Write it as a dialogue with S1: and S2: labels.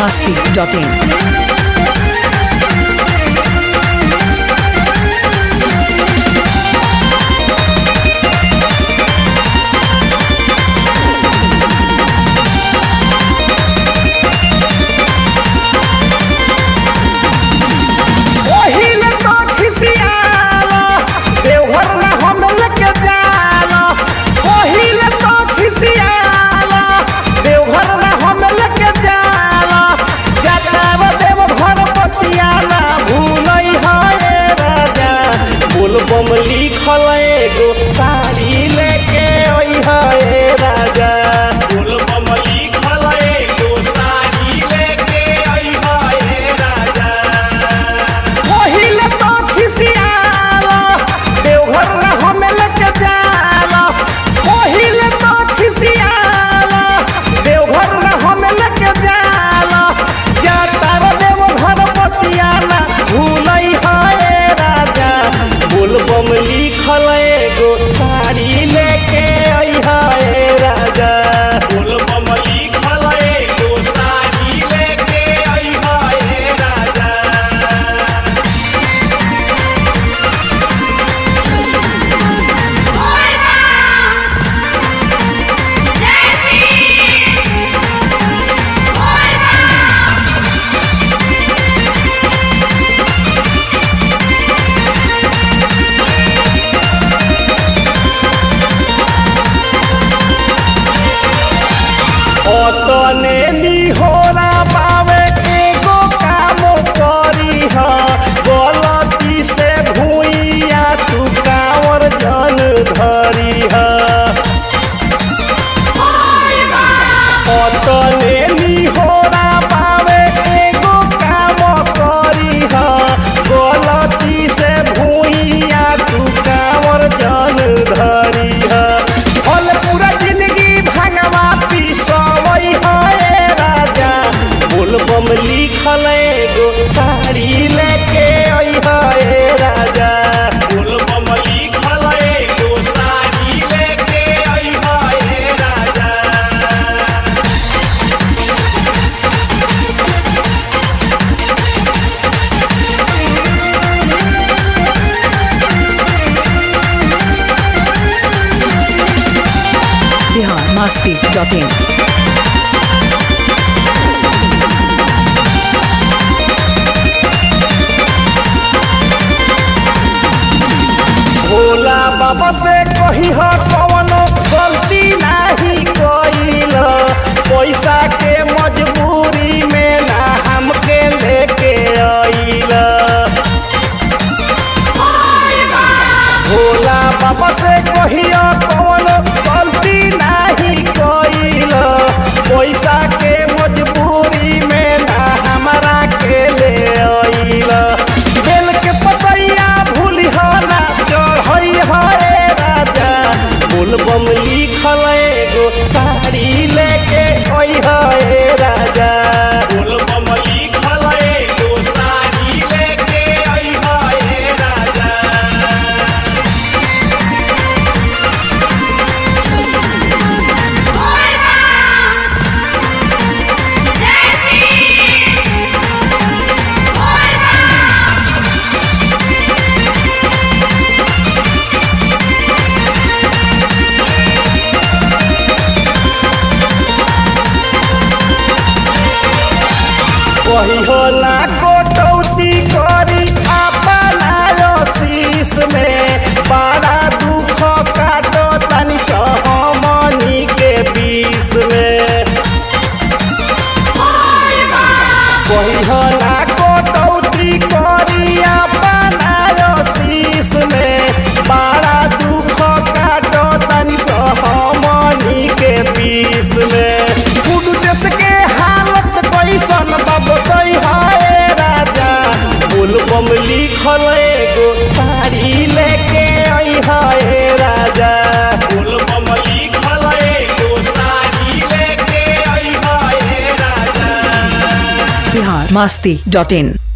S1: masti.in.
S2: ओहिले तो खिसियाला देवघर में हम लेके जाला ओहिले तो खिसियाला देवघर में हम लेके जाला जटाव देवघर पतियाला भूलई है राजा बोलबम लिखल एगो साड़ी लेके ओई है राजा बोलबम लिखल एगो साड़ी लेके ओई है राजा ओहिले तो खिसियाला देवघर में हम लेके जाला ओहिले तो खिसियाला देवघर में हम लेके जाला जातार देवघर पतियाला भूलई है राजा बोलबम लिखल एगो साड़ी लेके आई है राजा बोलबम लिखल एगो साड़ी लेके आई है राजा অতনে নিহরা পাবে এগো কাম করি হ গলতি সে ভুইয়া তু কাওর জন ধরি হ অতনে নিহরা পাবে এগো কাম করি হ গলতি সে ভুইয়া তু কাওর জন ধরি হ ফল पूरा जिंदगी भगवा पिसवई है राजा बोलबम लिखल एगो साड़ी लेके आई है राजा बोलबम लिखल एगो साड़ी लेके आई है राजा
S1: Bihar masti.in.
S2: भोला बाबा से कही हो कवनो गलती नाही कइल पैसा के मजबूरी में ना हमके लेके आइल भोला बाबा से कहियो कवनो गलती नाही कइल पैसा के मजबूरी में ना हमरा के ले आइल बेल के पतैया भूली हो ना चढ़ई है राजा बोलबम लिखल एगो साड़ी लेके ओई है राजा बोलबम लिखल एगो साड़ी लेके ओई है राजा वही होला कोटौती करी अपना शीश में बड़ा दुख काटो तनी सहमनी के बीच में वही होला कोटौती करी अपना शीश में बड़ा दुख काटो तनी सहमनी के बीच में कुछ देश के हालत कैसन बाबतई है राजा बोलबम लिखल एगो साड़ी लेके आई है राजा बोलबम लिखल एगो साड़ी लेके आई है राजा
S1: Bihar masti.in.